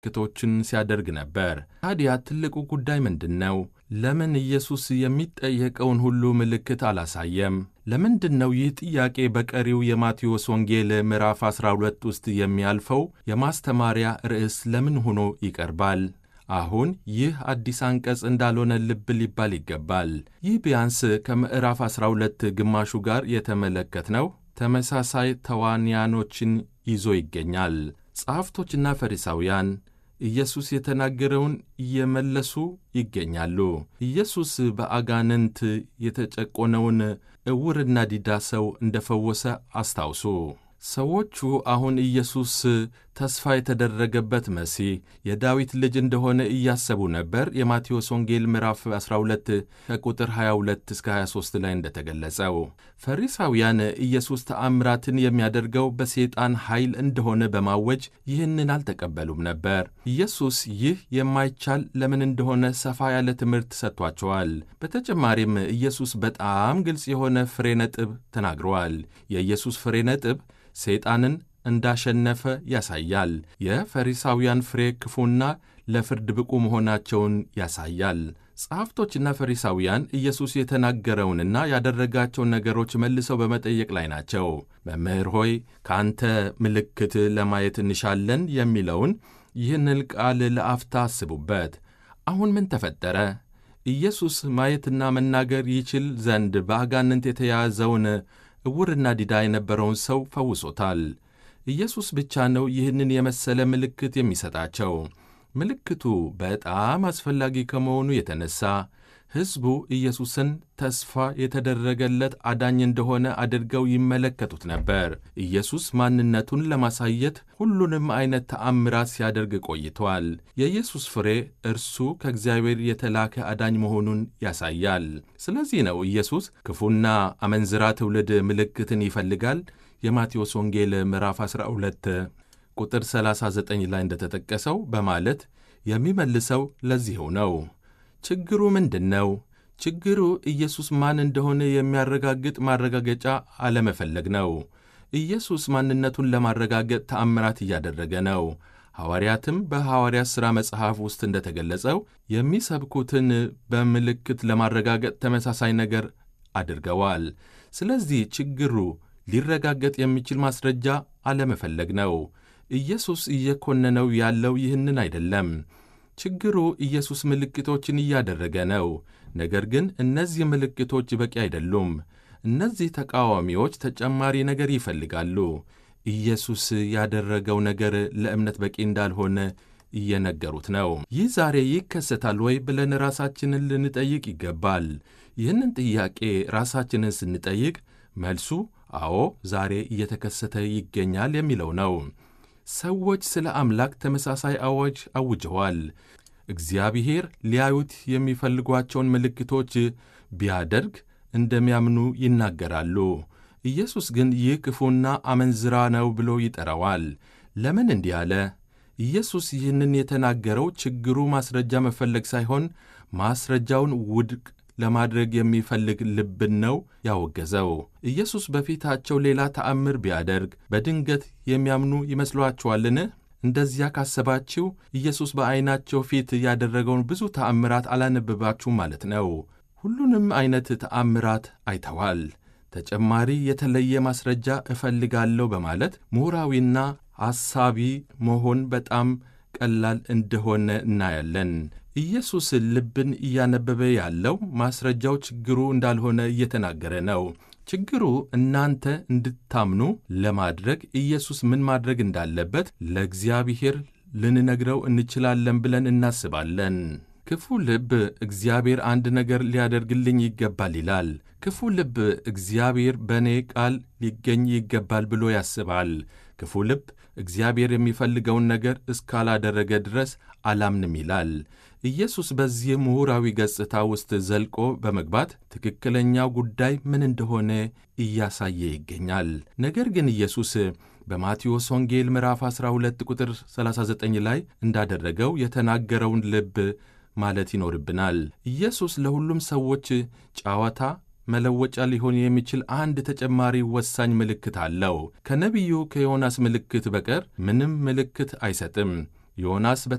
ምልክቶችን ሲያደርግ ነበር። ታዲያ ትልቁ ጉዳይ ምንድን ነው? ለምን ኢየሱስ የሚጠየቀውን ሁሉ ምልክት አላሳየም? ለምንድን ነው ይህ ጥያቄ በቀሪው የማቴዎስ ወንጌል ምዕራፍ 12 ውስጥ የሚያልፈው የማስተማሪያ ርዕስ ለምን ሆኖ ይቀርባል? አሁን ይህ አዲስ አንቀጽ እንዳልሆነ ልብ ሊባል ይገባል። ይህ ቢያንስ ከምዕራፍ 12 ግማሹ ጋር የተመለከትነው ተመሳሳይ ተዋንያኖችን ይዞ ይገኛል። ጸሐፍቶችና ፈሪሳውያን ኢየሱስ የተናገረውን እየመለሱ ይገኛሉ። ኢየሱስ በአጋንንት የተጨቆነውን ዕውርና ዲዳ ሰው እንደፈወሰ አስታውሱ። ሰዎቹ አሁን ኢየሱስ ተስፋ የተደረገበት መሲህ የዳዊት ልጅ እንደሆነ እያሰቡ ነበር። የማቴዎስ ወንጌል ምዕራፍ 12 ከቁጥር 22 እስከ 23 ላይ እንደተገለጸው ፈሪሳውያን ኢየሱስ ተአምራትን የሚያደርገው በሰይጣን ኃይል እንደሆነ በማወጅ ይህንን አልተቀበሉም ነበር። ኢየሱስ ይህ የማይቻል ለምን እንደሆነ ሰፋ ያለ ትምህርት ሰጥቷቸዋል። በተጨማሪም ኢየሱስ በጣም ግልጽ የሆነ ፍሬ ነጥብ ተናግረዋል። የኢየሱስ ፍሬ ነጥብ ሰይጣንን እንዳሸነፈ ያሳያል። የፈሪሳውያን ፍሬ ክፉና ለፍርድ ብቁ መሆናቸውን ያሳያል። ጸሐፍቶችና ፈሪሳውያን ኢየሱስ የተናገረውንና ያደረጋቸውን ነገሮች መልሰው በመጠየቅ ላይ ናቸው። መምህር ሆይ ከአንተ ምልክት ለማየት እንሻለን የሚለውን ይህንን ቃል ለአፍታ አስቡበት። አሁን ምን ተፈጠረ? ኢየሱስ ማየትና መናገር ይችል ዘንድ በአጋንንት የተያዘውን ዕውርና ዲዳ የነበረውን ሰው ፈውሶታል። ኢየሱስ ብቻ ነው ይህንን የመሰለ ምልክት የሚሰጣቸው። ምልክቱ በጣም አስፈላጊ ከመሆኑ የተነሳ ሕዝቡ ኢየሱስን ተስፋ የተደረገለት አዳኝ እንደሆነ አድርገው ይመለከቱት ነበር። ኢየሱስ ማንነቱን ለማሳየት ሁሉንም አይነት ተአምራት ሲያደርግ ቆይቷል። የኢየሱስ ፍሬ እርሱ ከእግዚአብሔር የተላከ አዳኝ መሆኑን ያሳያል። ስለዚህ ነው ኢየሱስ ክፉና አመንዝራ ትውልድ ምልክትን ይፈልጋል የማቴዎስ ወንጌል ምዕራፍ 12 ቁጥር 39 ላይ እንደተጠቀሰው በማለት የሚመልሰው ለዚሁ ነው። ችግሩ ምንድን ነው? ችግሩ ኢየሱስ ማን እንደሆነ የሚያረጋግጥ ማረጋገጫ አለመፈለግ ነው። ኢየሱስ ማንነቱን ለማረጋገጥ ተአምራት እያደረገ ነው። ሐዋርያትም በሐዋርያት ሥራ መጽሐፍ ውስጥ እንደተገለጸው የሚሰብኩትን በምልክት ለማረጋገጥ ተመሳሳይ ነገር አድርገዋል። ስለዚህ ችግሩ ሊረጋገጥ የሚችል ማስረጃ አለመፈለግ ነው። ኢየሱስ እየኮነነው ያለው ይህንን አይደለም። ችግሩ ኢየሱስ ምልክቶችን እያደረገ ነው። ነገር ግን እነዚህ ምልክቶች በቂ አይደሉም። እነዚህ ተቃዋሚዎች ተጨማሪ ነገር ይፈልጋሉ። ኢየሱስ ያደረገው ነገር ለእምነት በቂ እንዳልሆነ እየነገሩት ነው። ይህ ዛሬ ይከሰታል ወይ ብለን ራሳችንን ልንጠይቅ ይገባል። ይህንን ጥያቄ ራሳችንን ስንጠይቅ መልሱ አዎ ዛሬ እየተከሰተ ይገኛል የሚለው ነው። ሰዎች ስለ አምላክ ተመሳሳይ አዋጅ አውጀዋል። እግዚአብሔር ሊያዩት የሚፈልጓቸውን ምልክቶች ቢያደርግ እንደሚያምኑ ይናገራሉ። ኢየሱስ ግን ይህ ክፉና አመንዝራ ነው ብሎ ይጠራዋል። ለምን እንዲህ አለ? ኢየሱስ ይህንን የተናገረው ችግሩ ማስረጃ መፈለግ ሳይሆን ማስረጃውን ውድቅ ለማድረግ የሚፈልግ ልብን ነው ያወገዘው። ኢየሱስ በፊታቸው ሌላ ተአምር ቢያደርግ በድንገት የሚያምኑ ይመስሏችኋልን? እንደዚያ ካሰባችሁ ኢየሱስ በዐይናቸው ፊት ያደረገውን ብዙ ተአምራት አላነበባችሁም ማለት ነው። ሁሉንም ዐይነት ተአምራት አይተዋል። ተጨማሪ የተለየ ማስረጃ እፈልጋለሁ በማለት ምሁራዊና አሳቢ መሆን በጣም ቀላል እንደሆነ እናያለን። ኢየሱስ ልብን እያነበበ ያለው ማስረጃው ችግሩ እንዳልሆነ እየተናገረ ነው። ችግሩ እናንተ እንድታምኑ ለማድረግ ኢየሱስ ምን ማድረግ እንዳለበት ለእግዚአብሔር ልንነግረው እንችላለን ብለን እናስባለን። ክፉ ልብ እግዚአብሔር አንድ ነገር ሊያደርግልኝ ይገባል ይላል። ክፉ ልብ እግዚአብሔር በእኔ ቃል ሊገኝ ይገባል ብሎ ያስባል። ክፉ ልብ እግዚአብሔር የሚፈልገውን ነገር እስካላደረገ ድረስ አላምንም ይላል። ኢየሱስ በዚህ ምሁራዊ ገጽታ ውስጥ ዘልቆ በመግባት ትክክለኛው ጉዳይ ምን እንደሆነ እያሳየ ይገኛል። ነገር ግን ኢየሱስ በማቴዎስ ወንጌል ምዕራፍ 12 ቁጥር 39 ላይ እንዳደረገው የተናገረውን ልብ ማለት ይኖርብናል። ኢየሱስ ለሁሉም ሰዎች ጨዋታ መለወጫ ሊሆን የሚችል አንድ ተጨማሪ ወሳኝ ምልክት አለው። ከነቢዩ ከዮናስ ምልክት በቀር ምንም ምልክት አይሰጥም። ዮናስ